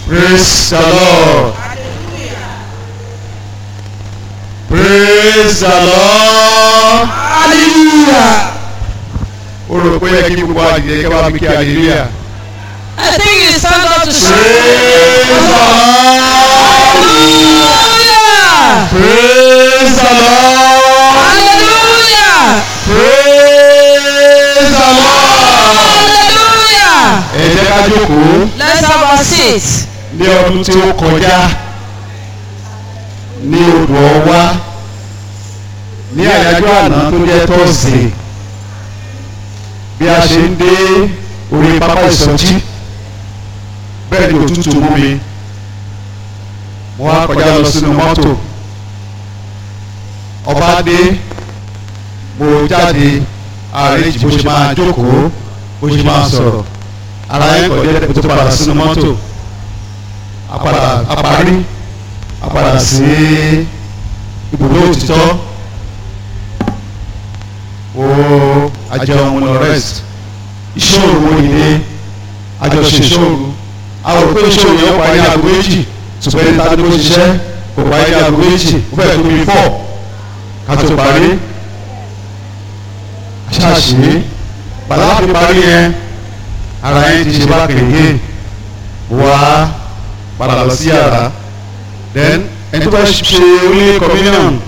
Praise the Lord. Praise the Lord. hallelujah. Ó rò pé yẹ kí gbogbo àdìyẹ kí wàá fi kí hallelujah. I think it's time God to shout. Praise the Lord. Hallelujah. Praise the Lord. Hallelujah. Praise the Lord. Hallelujah. Ẹ jẹ́ ká jókòó Let's have our seat. ní ọdún tí ó kọjá ní odò ọwá ní àyájọ́ àná tó jẹ́ tọ́sídẹ̀ẹ́ bí a ṣe ń dé orí pápá ìsọjí bẹ́ẹ̀ ni òtútù mú mi mo wá kọjá lọ sínú mọ́tò ọba dé mo jáde ààrẹ bó ṣe máa jókòó bó ṣe máa sọ̀rọ̀ ara yẹn kọjá mo tó padà sínú mọ́tò apadà aparí apadà sí ibùdó òtítọ́ o àjẹun lọ rest ìṣòro wo ìdè àjọṣe ìṣòro àwọn òpé ìṣòro yẹn parí ní aago méjì ṣùgbọ́n ẹni tàbí ó ṣiṣẹ́ kò parí ní aago méjì ó fẹ́ tó bí fọ́ ká tó parí ṣáàṣì bàlá fi parí yẹn ara yẹn ti ṣe bá kéde wá padà lọ sí yàrá then ẹni tó bá ṣe orí communion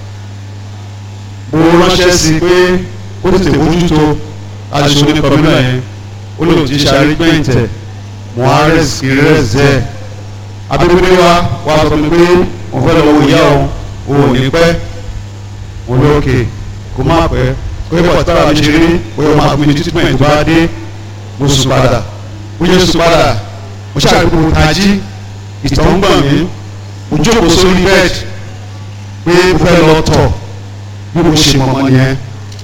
mo ránṣẹ́ sí i pé ó tètè mójútó aṣọ orí communion yẹn ó lòun ti ṣàrígbẹ̀ǹtẹ̀ muhares ìrẹsẹ̀ abẹ́gbẹ́ wa wá sọ fún mi pé mo fẹ́ lọ wo ìyá òun òun ò ní pẹ́ mo lókè kó má pẹ́ pé pọ̀tàrà mi ṣe rí pé o máa fún mi treatment tó bá dé mo sùn padà mo yẹ sùn padà mo ṣàgbéko tají ìtọ̀ ń gbọ̀n mí mo jókòó sórí bẹ́ẹ̀dì pé mo fẹ́ lọ tọ̀ bí mo ṣe mọ̀mọ́ nìyẹn.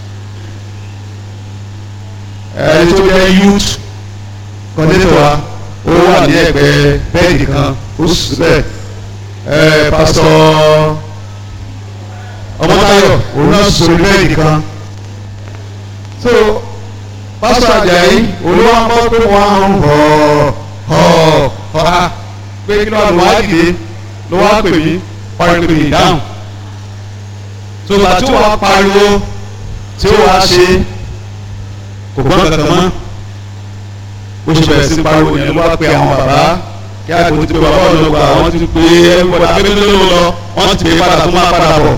ẹni tó jẹ́ youth coordinator wa ó wà ní ẹ̀gbẹ́ bẹ́ẹ̀dì kan ó sì bẹ́ẹ̀ ẹ̀ pásítọ̀ ọmọtayọ òun náà sórí bẹ́ẹ̀dì kan so pásítọ̀ Àjàyí olúwa ń bọ́ pé wọ́n á ń họ̀ họ̀ họ̀ ha pé kí ló wà lọ́wọ́ dìde ló wá pè mí pariwo pè mí dáhùn tó bá tí wàá pariwo tí ó wàá ṣe kò gbọ́n kankan mọ́ bó ṣe bẹ̀rẹ̀ sí pariwo yẹn ló wá pe àwọn bàbá kí àgbo ti pe bàbá ọlọ́gbà wọ́n ti pe ẹ̀rọ akéwìlẹ́ ló lọ wọ́n ti pe padà tó máa padà bọ̀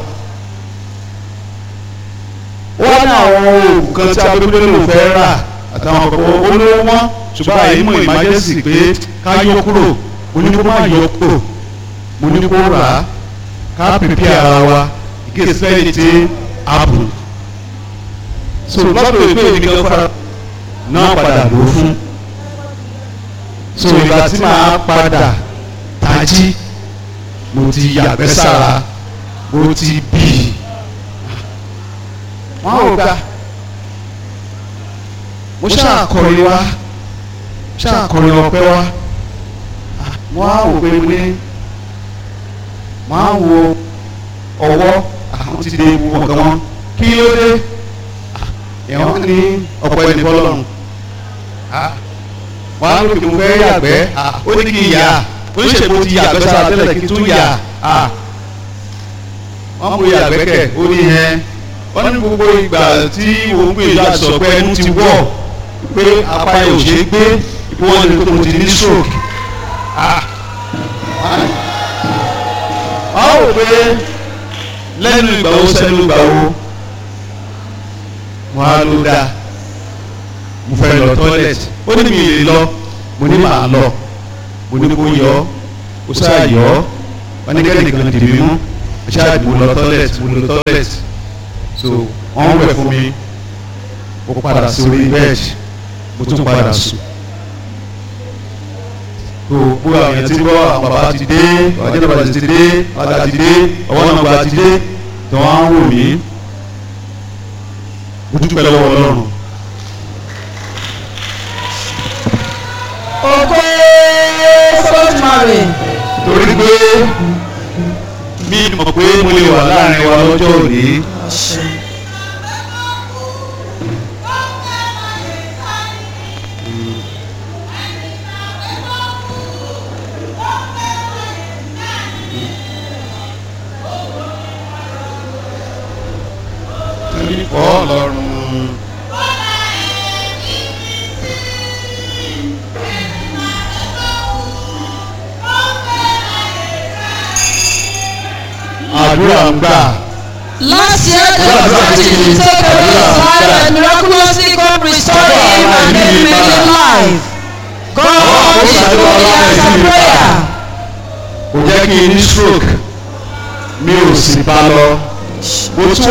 wọ́n ní àwọn oògùn kan tí akéwìlẹ́ ló fẹ́ rà àtàwọn ọkọ̀ olówó wọn ṣùgbọ́n àyè mọ̀ ìmájẹ́sì pé ká yọ kúrò mo ní kó má yọ kúrò mo ní kó rà á ká pèpè ara wa ìkéṣẹ́ ẹni tí a bù. so lọ́dọ̀ ìpè mi kan fara náà padà ló fún. so ìgbà tí màá padà tají mo ti yàgbẹ́ sára mo ti bì í. wọ́n ò gbà mo ṣàkọrin wá ṣàkọrin ọpẹ́ wá wọ́n á wò pé mo ní wọ́n á wo ọwọ́ àwọn ti dé ewu ọ̀gá wọn kí ló dé ẹ̀wọ̀n ní ọ̀pọ̀ ẹni bọ́lọ́run wọ́n á lókè mo fẹ́ yàgbẹ́ ó ní kí n yà ó ní ṣèpò ti yàgbẹ́ sára tẹ́lẹ̀ kí n tún yà wọ́n mú yàgbẹ́ kẹ̀ ó ní ẹ wọ́n ní gbogbo ìgbà tí òun gbé ìlú àti sọ̀pẹ́ ẹnu ti wọ̀ pé apá yóò ṣe é gbé ìpínwọ́n ní pé mo ti ní stroke a ó pé lẹ́nu ìgbà wo sẹ́nu ìgbà wo wọ́n á ló dáa mo fẹ́ lọ tọ́lẹ̀tì ó ní mi lè lọ mo ní màá lọ mo ní kó yọ ó sáà yọ wọ́n ní kẹ́nìkan dì mí mú ó sáà dì mo lọ tọ́lẹ̀tì mo lọ tọ́lẹ̀tì so wọ́n wẹ̀ fún mi ó padà sórí bẹ́ẹ̀dì mo tún padà sùn tó gbogbo àwọn èèyàn ti gbọ́ àwọn bàbá ti dé ọ̀jẹ̀ náà bàbá ti dé bàbá ti dé ọwọ́ náà bàbá ti dé tó wọ́n á wò mí mo dúpẹ́ lọ́wọ́ ọlọ́run. Ògo Sọ́tùmarè. torí pé mi mọ̀ pé mo lè wà láàrin wa lọ́jọ́ òní nípọ̀ ọlọ́run. àdúrà ń gbà Last year, the opportunity to take away his life and miraculously God restored him and then made him live. God is doing the answer prayer. kò jẹ́ kí n ní stroke mi ò sì bá lọ mo tún